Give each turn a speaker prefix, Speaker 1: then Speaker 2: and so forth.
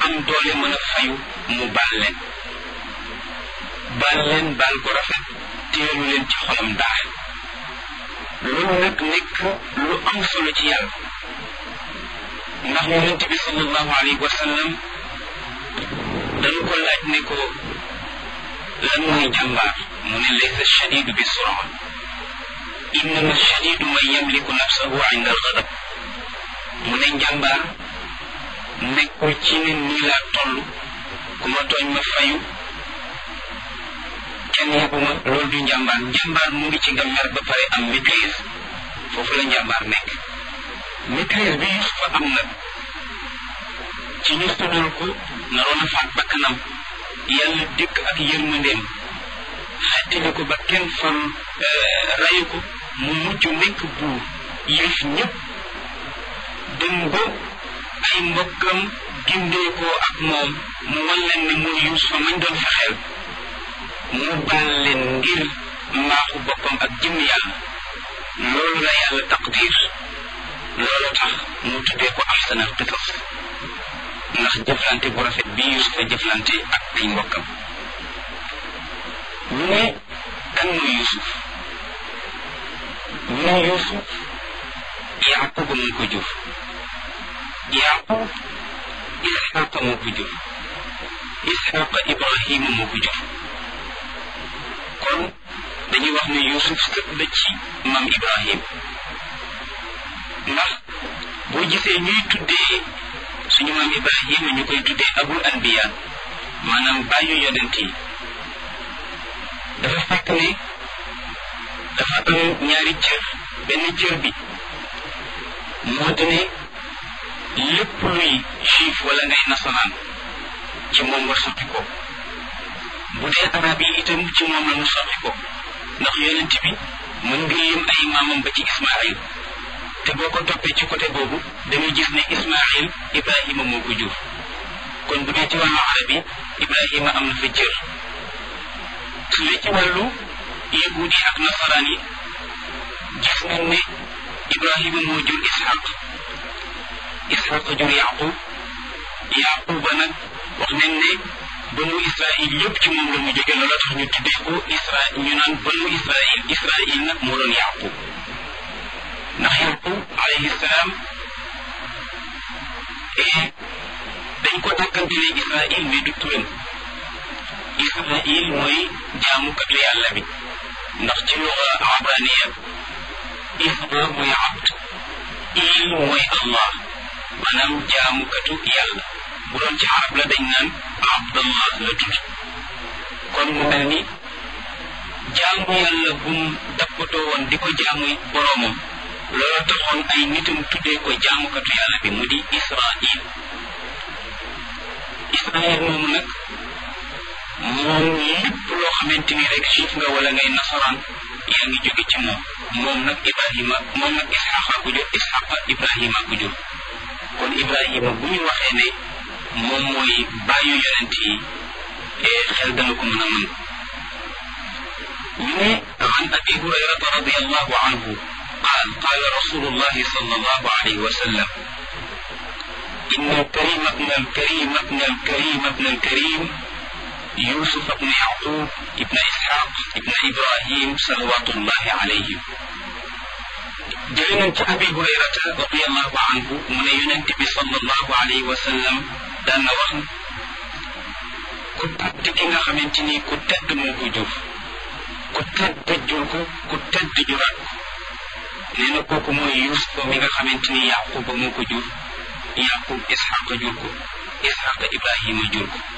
Speaker 1: am doole mën a fayu mu baal leen baal leen baal ko rafet teelu leen ci xolam dara loolu nag nekk lu am solo ci yàlla ndax yonente bi sallallahu alayhi wa sallam dañu ko laaj ne ko lan mooy jàmbaar mu ne laysa shadidu bi sura innama shadidu man yamliku nafsahu inda algadab mu ne njàmbaar nekkul ci ne nii laa toll ku ma tooñ ma fayu kenn yebuma loolu du njàmbaar njàmbaar mu ngi ci nga mer ba pare am maîtrise foofu la njàmbaar nekk maîtrise bi Yusufa am nag ci ñu tuddal ko naroon a faat bakkanam yàlla dikk ak yërmandeem xettali ko ba kenn far rayu ko mu mujj nekk buur yëf ñëpp dem ba ay mbokkam gindeekoo ak moom mu wan leen ne mooy Yuusufa mañ doon fexeel mu baal leen ngir mbaaxu boppam ak jëm yàlla loolu la yàlla taqdir loolu tax mu tuddee ko ahsanal qisas ndax jëflante bu rafet bi Yuusufa jëflante ak ay mbokkam ñu ne kan mooy Yuusuf ñu ne Yuusuf Yaquba moo ko jur Yaqub Isxaqa moo ko jur Isxaqa Ibrahima moo ko jur kon dañuy wax ne Yuusuf sët la ci maam Ibrahim ndax boo gisee ñuy tuddee suñu maam Ibrahima ñu koy tuddee abul anbiya maanaam bàyyu yonent yi dafa fekk ne dafa am ñaari cër benn cër bi moo di ne lépp luy juif wala ngay nasaraan ci moom nga sotti ko bu dee arab yi itam ci moom la mu sotti ko ndax yonent bi mën nga yëm ay maamam ba ci Ismaayil te boo ko toppee ci côté boobu dañuy gis ne Ismaayil Ibrahima moo ko jur kon bu dee ci wàllu arab yi Ibrahima am na fa cër su dee ci wàllu yahuud yi ak nasaraan yi gis nañ ne Ibrahima moo jur Ishaq Ishaq jur Yaqub Yaquba nag wax nañ ne banu Israil yëpp ci moom la mu jóge loola tax ñu tuddee ko Israil ñu naan banu Israil Israil nag moo doon Yaqub ndax Yaqub alayhi salaam dañ ko dàkkantelee Israil mais du turam Israil mooy jaamukatu yàlla bi ndax ci luga abraniya Isra mooy abd il mooy Allah maanaam jaamukatu yàlla bu doon ci arab la dañ naan abdallah la tudd kon mu mel ni jaamu yàlla bum dappatoo woon di ko jaamu boroomam loolu taxoon ay nitam tuddee ko jaamukatu yàlla bi mu di Israil Israil moomu nag moom lépp loo xamante ni rek juif nga wala ngay nasaraan yaa ngi jóge ci moom moom nag Ibrahima moom nag Isxaqa ku jur Isxaqa Ibrahima ku jur kon Ibrahima bu ñu waxee ne moom mooy bàyyu yonent yi xel dana ko mën a mën ñu ne an abi hurayrata radiallahu anhu قال قال رسول الله صلى الله عليه وسلم إن الكريم ابن الكريم ابن الكريم ابن الكريم يوسف بن يعقوب ابن إسحاق ابن إبراهيم صلوات الله عليهم جلنا أبي هريرة رضي الله عنه من ينتبه صلى الله عليه وسلم دان وخن ku tedd ki nga xamante ni ku tedd moo ko jur ku tedd jur ko ku tedd juraat ko nee na kooku mooy Yuusuf mi nga xamante ni Yaquba moo ko jur Yaqub Isxaqa jur ko Isxaqa Ibrahima jur ko